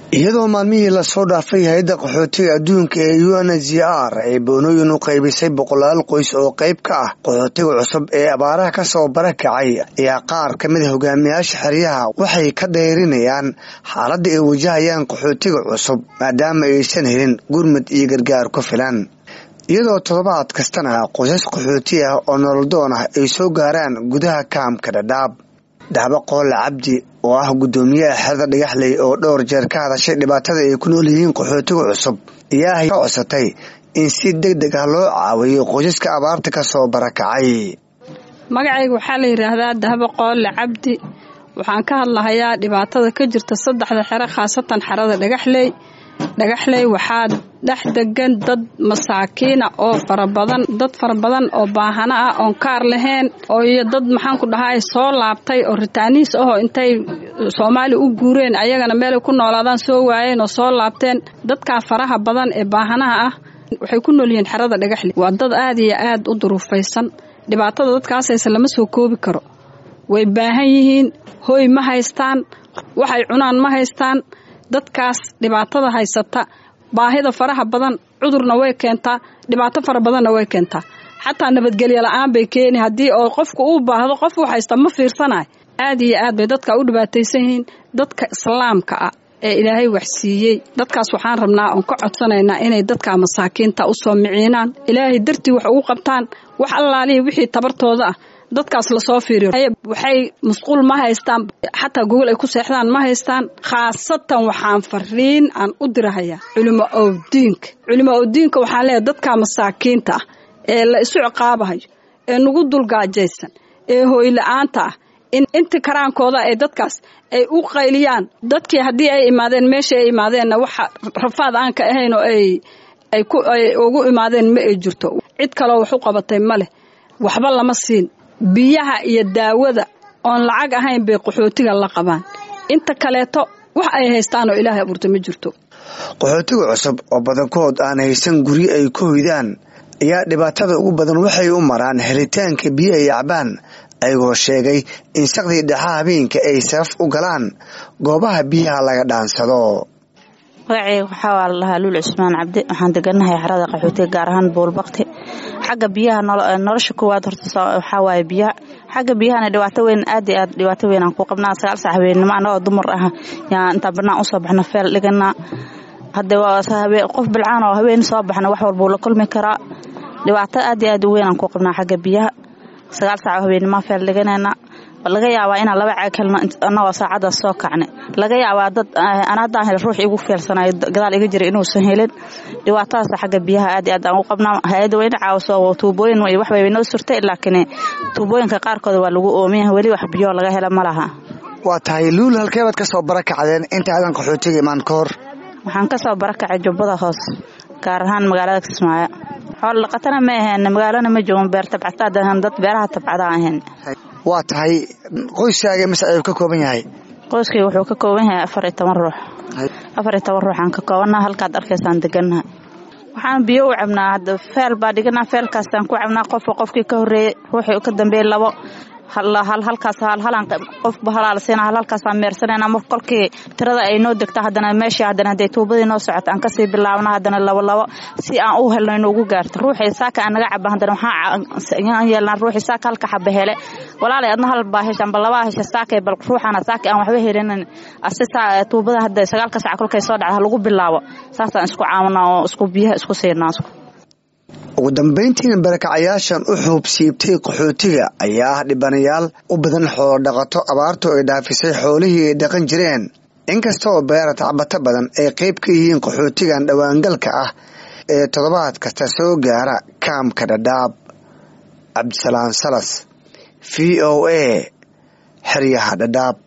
iyadoo maalmihii lasoo dhaafay hay-adda qaxootiga adduunka ee u n h r ay boonooyin u qaybisay boqolaal qoys oo qayb ka ah qaxootiga cusub ee abaaraha kasoo barakacay ayaa qaar ka mid a hogaamiyaasha xeryaha waxay ka dayrinayaan xaaladda ay wajahayaan qaxootiga cusub maadaama aysan helin gurmud iyo gargaar ku filan iyadoo toddobaad kastana qoysas qaxooti ah oo nololdoon ah ay soo gaaraan gudaha kaamka dhadhaab dahbo qoole cabdi oo ah guddoomiyaha xerada dhagaxley oo dhowr jeer ka hadashay dhibaatada ay ku nool yihiin qaxootiga cusub ayaa ka codsatay in si deg deg ah loo caawiyo qoysaska abaarta ka soo barakacay magacayga waxaa la yidhaahdaa dahbo qoole cabdi waxaan ka hadlahayaa dhibaatada ka jirta saddexda xero khaasatan xerada dhagaxley dhagaxley waxaa dhex degan dad masaakiina oo farabadan dad fara badan oo baahano ah oon kaar lahayn oo iyo dad maxaanku dhahay soo laabtay oo ritaaniis ahoo intay soomaaliya u guureen ayagana meelay ku noolaadaan soo waayeen oo soo laabteen dadkaa faraha badan ee baahanaha ah waxay ku nool yihiin xerada dhagaxley waa dad aad iyo aad u duruufaysan dhibaatada dadkaasayse lama soo koobi karo way baahan yihiin hooy ma haystaan waxay cunaan ma haystaan dadkaas dhibaatada haysata baahida faraha badan cudurna way keentaa dhibaato fara badanna way keentaa xataa nabadgelyo la-aan bay keeni haddii oo qofku uu baahdo qof u haysta ma fiirsanayo aad iyo aad bay dadka u dhibaataysan yihiin dadka islaamka ah ee ilaahay waxsiiyey dadkaas waxaan rabnaa oon ka codsanaynaa inay dadka masaakiinta u soo miciinaan ilaahay dartii wax ugu qabtaan wax allaalihii wixii tabartooda ah dadkaas lasoo fiiriyo waxay musquul ma haystaan xataa gogol ay ku seexdaan ma haystaan khaasatan waxaan fariin aan u dirahayaa culimo owdiinka culimo owdiinka waxaan leeyahay dadka masaakiinta ah ee la isu ciqaabahayo ee nagu dulgaajaysan ee hooyla-aanta ah in inta karaankooda ay dadkaas ay u qayliyaan dadkii haddii ay imaadeen meesha ay imaadeenna waxa rafaad aan ka ahayn oo ay ay ku ay ugu imaadeen ma ay jirto cid kaloo wax u qabatay ma leh waxba lama siin biyaha iyo daawada oon lacag ahayn bay qaxootiga la qabaan inta kaleeto wax ay haystaan oo ilaahay abuurta ma jirto qaxootiga cusub oo badankood aan haysan guryo ay ku hoydaan ayaa dhibaatada ugu badan waxay u maraan helitaanka biyo ay cabaan ayagoo sheegay in saqdii dhexa habeenka ay safaf u galaan goobaha biyaha laga dhaansado magaceyga waxaa waa la dhahaa luul cusmaan cabdi waxaan deganahay xerada qaxootiga gaar ahaan buulbakti xagga biyaha nolosha koowaad horta waxaa waaye biyaha xagga biyahana dhibaato weyn aad iyo aad dhibaato weyn aan ku qabnaa sagaal sac habeennimo annagoo dumar ah yaan intaan banaan usoo baxna feel dhiganaa hadde qof bilcaan oo habeen soo baxna wax walbuu la kulmi karaa dhibaato aad iyo aad u weyn aan ku qabnaa xagga biyaha sagaal sac habeennimo feel dhiganayna laga yaabaa inaan laba caag helno annagoo saacadaas soo kacnay laga yaabaa dad an haddaan hel ruux igu feelsanayo gadaal iga jira inuusan helin dhibaatadaas xagga biyaha aad iyo aad aan u qabnaa hay-adda wayna caawiso tuubooyin iyo waxbay noo surtay laakiin tuubooyinka qaarkooda waa lagu oomiyaha weli wax biyo laga hela ma laha waa tahay luul halkeebaad ka soo barakacdeen inta aadan qaxootiga imaan ka hor waxaan ka soo barakacay jubbada hoos gaar ahaan magaalada kismaayo xoolo dhaqatana ma aheen magaalana ma joogan beer tabcataadahan dad beeraha tabcada ahayn waa tahay qoyskaaga mise ayuu ka kooban yahay qoyskayga wuxuu ka kooban yahay afar iyo toban ruux afar iyo toban ruuxaan ka koobanaha halkaad arkaysaan degannaha waxaan biyo u cabnaa hadda feel baa dhiganaa feelkaasaan ku cabnaa qofka qofkii ka horreeyey ruuxii ka dambeeyey labo halkaas halhalaan qofba halaalsiina halhalkaasaan meersanayna mar kolkii tirada ay noo degta haddana meeshii haddana hadday tuubadii noo socota aan kasii bilaabna haddana labo labo si aan u helno inuugu gaarto ruuxii saaka aan naga caba haddana waxaan yeelnaa ruuxii saaka halka xaba hele walaalay adna hal baa hesha amba labaa hesha saakay bal ruuxana saaka aan waxba helinin asi tuubada hadda sagaalka sac kolkay soo dhacda lagu bilaabo saasaan isku caawinaa oo isku biyaha isku siinaa ugu dambayntiina barakacayaashan u xuubsiibtay qaxootiga ayaa ah dhibanayaal u badan xoolo dhaqato abaartu ay dhaafisay xoolihii ay dhaqan jireen inkasta oo beera tacbato badan ay qayb ka yihiin qaxootigan dhowaangalka ah ee toddobaad kasta soo gaara kaamka dhadhaab cabdisalaam salas v o a xeryaha dhadhaab